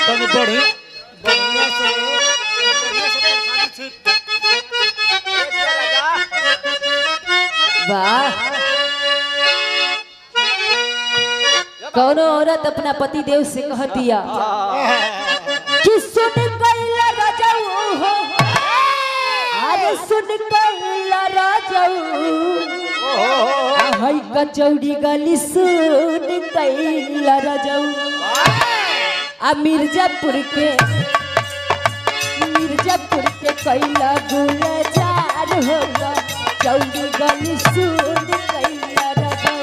तनी बढ़ी बढ़िया से बढ़िया से प्रसादी छीट वाह कौनो औरत अपना पति देव से कहतिया कि सुन कैला राजाऊ हो अरे सुन कैला राजाऊ हई कचौड़ी गली सुन कैला राजाऊ आ मिर्जापुर के मिर्जापुर के कैला गुलजार होगा चौड़ी गली सुन कैला राजाऊ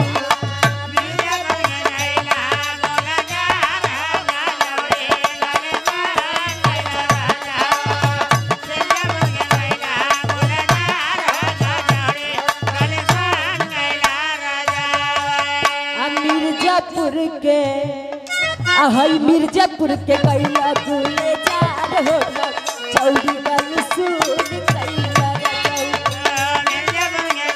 आ मिर्जापुर के आ हई मिर्जापुर के कैला गुले चार हो गल चौड़ी गल सुन कैला रजऊ।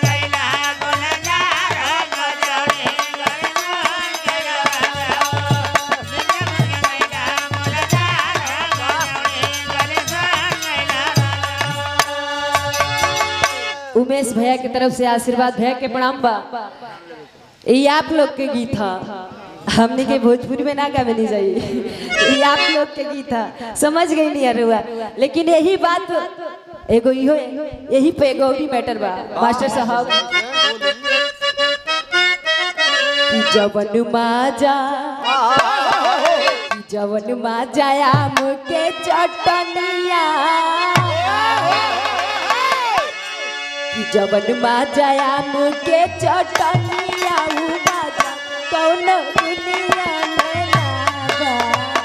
उमेश भैया की तरफ से आशीर्वाद भैया के प्रणाम बा ये आप लोग के गीत था हमने के भोजपुरी में ना गावे नहीं चाहिए ये आप लोग के गीत था समझ गई नहीं अरुआ लेकिन यही बात एगो इहो यही पे एगो और मैटर बा मास्टर साहब कि जवन माजा कि जवन माजा आम के चटनिया कि जवन माजा आम के चटनिया उ माजा कौन दुनिया में ना बा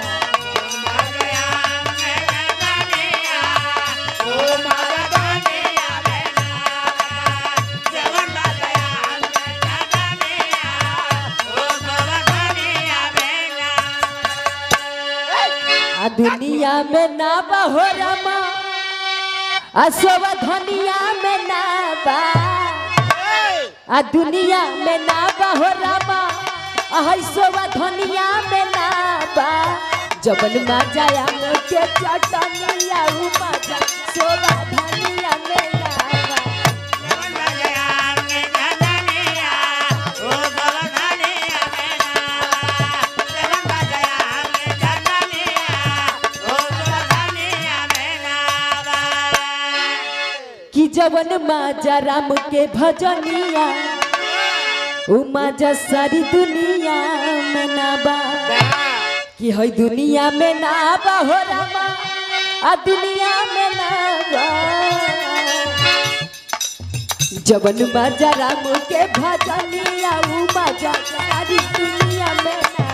आ दुनिया में ना बा हो रमा आ सब धनिया में ना बा आ दुनिया में ना बा हो रमा आ हई सब धनिया में ना बा जबन मा जाया के चटनिया उ मजा सोबा धनिया में ना बा कि जवन माजा राम के भजनिया उ माजा सारी दुनिया में ना बा कि हई दुनिया में ना बा हो रामा आ दुनिया में ना बा जवन माजा राम के भजनिया उ माजा सारी दुनिया में ना